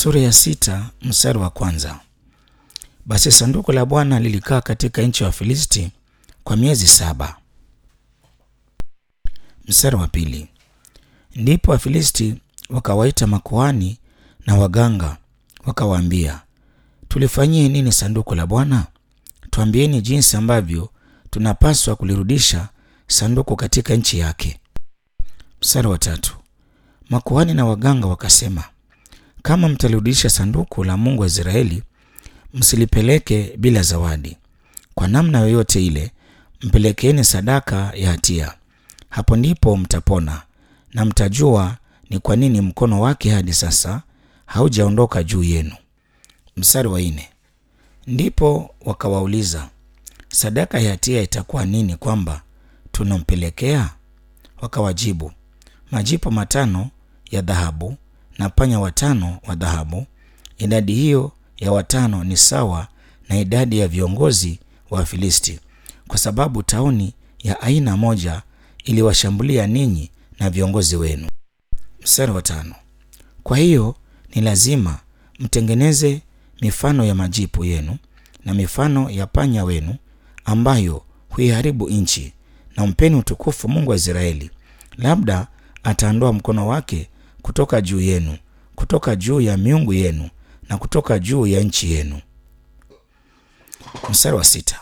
Sura ya sita mstari wa kwanza. Basi sanduku la Bwana lilikaa katika nchi ya Wafilisti kwa miezi saba. Mstari wa pili. Ndipo Wafilisti wakawaita makuhani na waganga, wakawaambia, tulifanyie nini sanduku la Bwana? Tuambieni jinsi ambavyo tunapaswa kulirudisha sanduku katika nchi yake. Mstari wa tatu. Makuhani na waganga wakasema, kama mtalirudisha sanduku la Mungu wa Israeli, msilipeleke bila zawadi. Kwa namna yoyote ile, mpelekeeni sadaka ya hatia. Hapo ndipo mtapona na mtajua ni kwa nini mkono wake hadi sasa haujaondoka juu yenu. Mstari wa nne. Ndipo wakawauliza, sadaka ya hatia itakuwa nini kwamba tunampelekea? Wakawajibu, majipo matano ya dhahabu na panya watano wa dhahabu. Idadi hiyo ya watano ni sawa na idadi ya viongozi wa Wafilisti, kwa sababu tauni ya aina moja iliwashambulia ninyi na viongozi wenu. Mstari wa tano. Kwa hiyo ni lazima mtengeneze mifano ya majipu yenu na mifano ya panya wenu ambayo huiharibu nchi, na mpeni utukufu Mungu wa Israeli. Labda ataondoa mkono wake kutoka juu yenu, kutoka juu ya miungu yenu na kutoka juu ya nchi yenu. Mstari wa sita.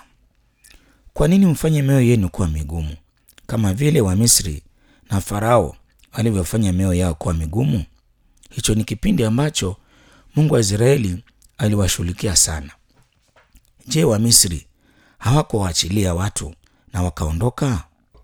Kwa nini mfanye mioyo yenu kuwa migumu kama vile Wamisri na Farao alivyofanya mioyo yao kuwa migumu? Hicho ni kipindi ambacho Mungu wa Israeli aliwashughulikia sana. Je, Wamisri hawakuwaachilia watu na wakaondoka?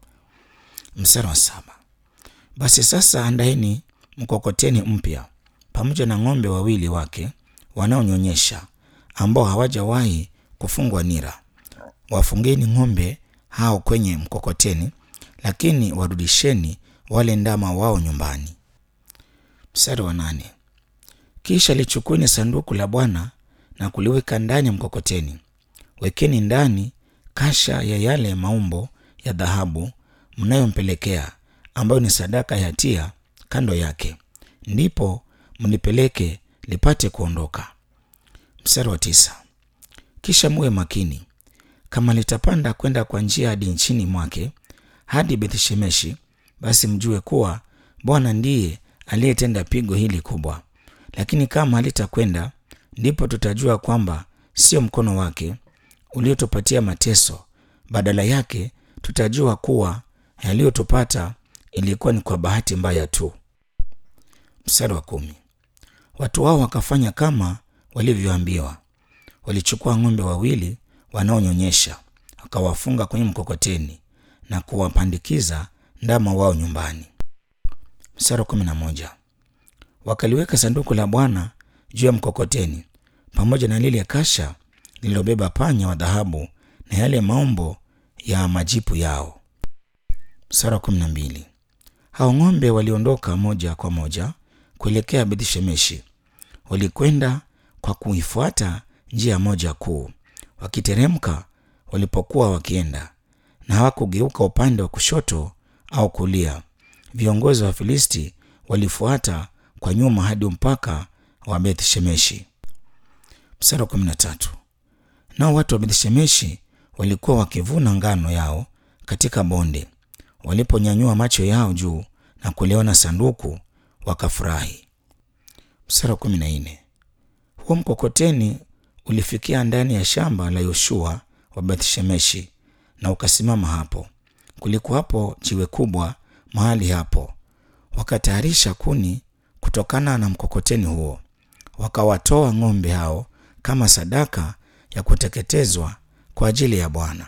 Mstari wa saba. Basi sasa andaeni mkokoteni mpya pamoja na ng'ombe wawili wake wanaonyonyesha ambao hawajawahi kufungwa nira. Wafungeni ng'ombe hao kwenye mkokoteni, lakini warudisheni wale ndama wao nyumbani. Mstari wa nane. Kisha lichukueni sanduku la Bwana na kuliweka ndani ya mkokoteni. Wekeni ndani kasha ya yale maumbo ya dhahabu mnayompelekea, ambayo ni sadaka ya hatia, kando yake, ndipo mlipeleke lipate kuondoka. Mstari wa tisa. Kisha muwe makini, kama litapanda kwenda kwa njia hadi nchini mwake hadi Bethshemeshi, basi mjue kuwa Bwana ndiye aliyetenda pigo hili kubwa. Lakini kama halitakwenda, ndipo tutajua kwamba sio mkono wake uliotupatia mateso. Badala yake tutajua kuwa yaliyotupata ilikuwa ni kwa bahati mbaya tu. Mstari wa kumi. Watu wao wakafanya kama walivyoambiwa. Walichukua ng'ombe wawili wanaonyonyesha, wakawafunga kwenye mkokoteni na kuwapandikiza ndama wao nyumbani. Mstari wa kumi na moja. Wakaliweka sanduku la Bwana juu ya mkokoteni pamoja na lile kasha lililobeba panya wa dhahabu na yale maumbo ya majipu yao. Mstari wa kumi na mbili. Hao ng'ombe waliondoka moja kwa moja kuelekea Bethshemeshi. Walikwenda kwa kuifuata njia moja kuu, wakiteremka walipokuwa wakienda, na hawakugeuka upande wa kushoto au kulia. Viongozi wa Filisti walifuata kwa nyuma hadi mpaka wa Bethshemeshi. Mstari wa kumi na tatu. Nao watu wa Bethshemeshi walikuwa wakivuna ngano yao katika bonde. Waliponyanyua macho yao juu na kuliona sanduku, wakafurahi. Mstari wa kumi na nne. Huo mkokoteni ulifikia ndani ya shamba la Yoshua wa Bethshemeshi na ukasimama hapo. Kulikuwa hapo jiwe kubwa mahali hapo. Wakatayarisha kuni kutokana na mkokoteni huo, wakawatoa ng'ombe hao kama sadaka ya kuteketezwa kwa ajili ya Bwana.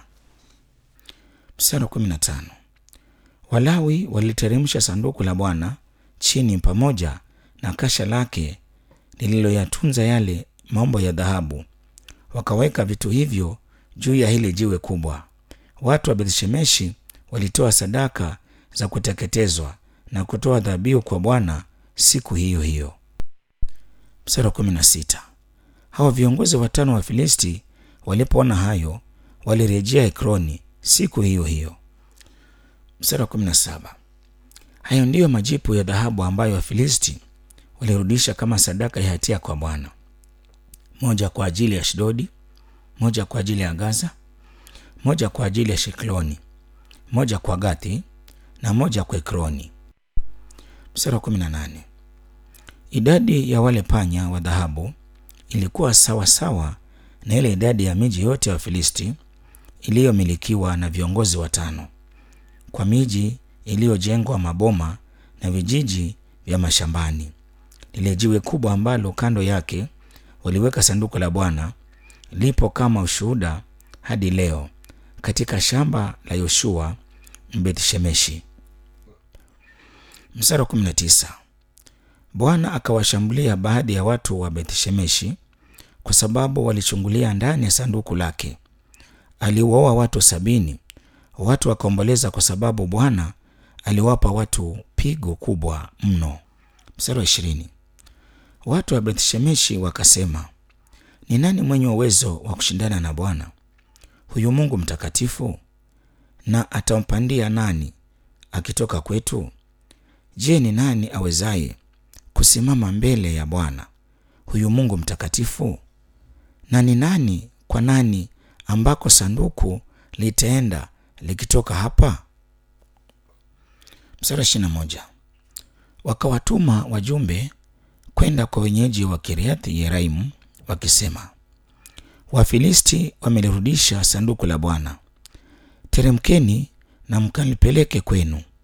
Mstari wa kumi na tano. Walawi waliteremsha sanduku la Bwana chini pamoja na kasha lake lililoyatunza yale maumbo ya dhahabu, wakaweka vitu hivyo juu ya hili jiwe kubwa. Watu wa Bethshemeshi walitoa sadaka za kuteketezwa na kutoa dhabihu kwa Bwana siku hiyo hiyo. Mstari wa kumi na sita. Hawa viongozi watano wa Filisti walipoona hayo walirejea Ekroni siku hiyo hiyo. Mstari wa kumi na saba. Hayo ndiyo majipu ya dhahabu ambayo Wafilisti walirudisha kama sadaka ya hatia kwa Bwana, moja kwa ajili ya Ashdodi, moja kwa ajili ya Gaza, moja kwa ajili ya Shikloni, moja kwa Gathi na moja kwa Ekroni. Mstari wa 18. Idadi ya wale panya wa dhahabu ilikuwa sawa sawa na ile idadi ya miji yote ya Wafilisti iliyomilikiwa na viongozi watano, kwa miji iliyojengwa maboma na vijiji vya mashambani. Lile jiwe kubwa ambalo kando yake waliweka sanduku la Bwana lipo kama ushuhuda hadi leo katika shamba la Yoshua Mbeth-Shemeshi. Mstari wa 19. Bwana akawashambulia baadhi ya watu wa Beth-Shemeshi kwa sababu walichungulia ndani ya sanduku lake. Aliwaoa watu sabini. Watu wakaomboleza kwa sababu Bwana aliwapa watu pigo kubwa mno. Mstari wa ishirini. Watu wa Beth-Shemeshi wakasema, ni nani mwenye uwezo wa kushindana na Bwana huyu Mungu mtakatifu? Na atampandia nani akitoka kwetu? Je, ni nani awezaye kusimama mbele ya Bwana huyu Mungu mtakatifu? Na ni nani kwa nani ambako sanduku litaenda likitoka hapa? Mstari ishirini na moja. Wakawatuma wajumbe kwenda kwa wenyeji wa Kiriathi Yeraimu wakisema, Wafilisti wamelirudisha sanduku la Bwana, teremkeni na mkalipeleke kwenu.